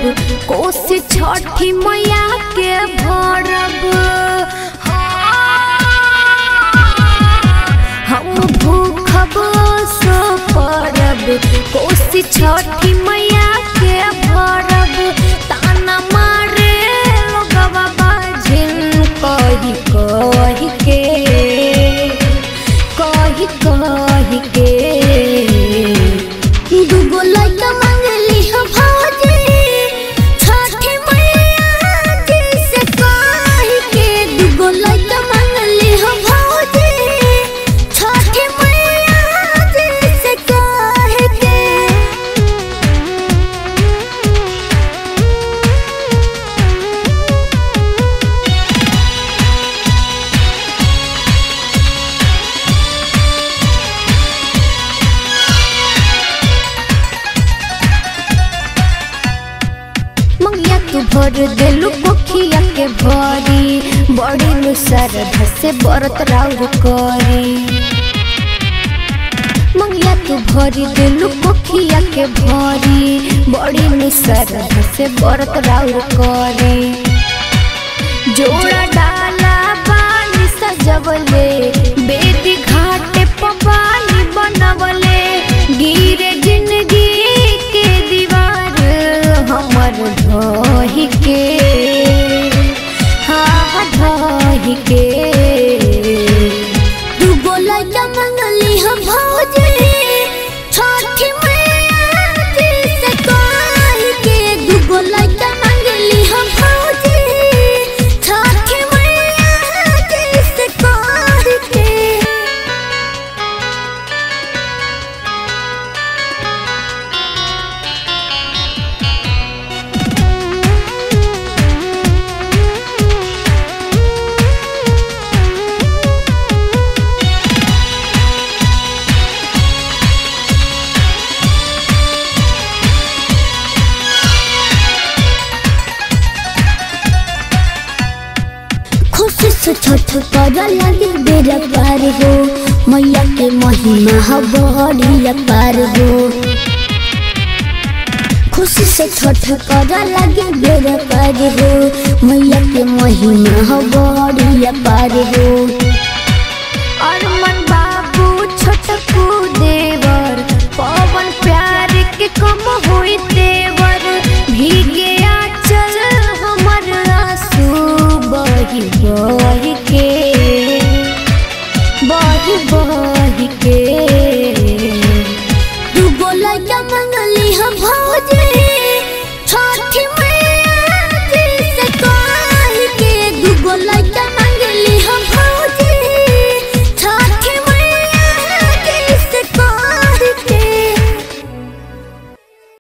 कोसी छठी मैया के भरब हम भूखब सो परब कोसी छठी मैया के भरब ताना मारे लोगवा बाझिन कही कही के कही कही के दूगो लइका मांगली हो भौजी छठी मैया जी से कहि के दूगो लइका मांगली हो भौजी छठी मैया जी से कहि के मंगिया तू भर देलू पोखिया के भरी बड़ी नु श्रद्धा से व्रत राउर करी मंगिया तू भरी देलू पोखिया के भरी बड़ी नु श्रद्धा से व्रत राउर करी जोड़ा डाला पानी सजवले बेदी घाटे पपानी बनवले गिरे जिंदगी के दीवार हमर ढही के हाँ ढही के दूगो लइका मांगली हो भौजी छठी मैया जी से कहि के दूगो लइका मांगली हो भौजी छठी मैया जी से कहि के खुशी से छठ कर लगे बेरा पार हो मैया के महिमा हो बड़ी पार हो खुशी से छठ कर लगे बेरा पार हो मैया के महिमा हो बड़ी पार हो अरमन बाबू छोटकू देवर पवन प्यार के कम होई देवर भीगे आचल हमर आंसू बही बही के बही बही के दूगो लइका मंगली हो भौजी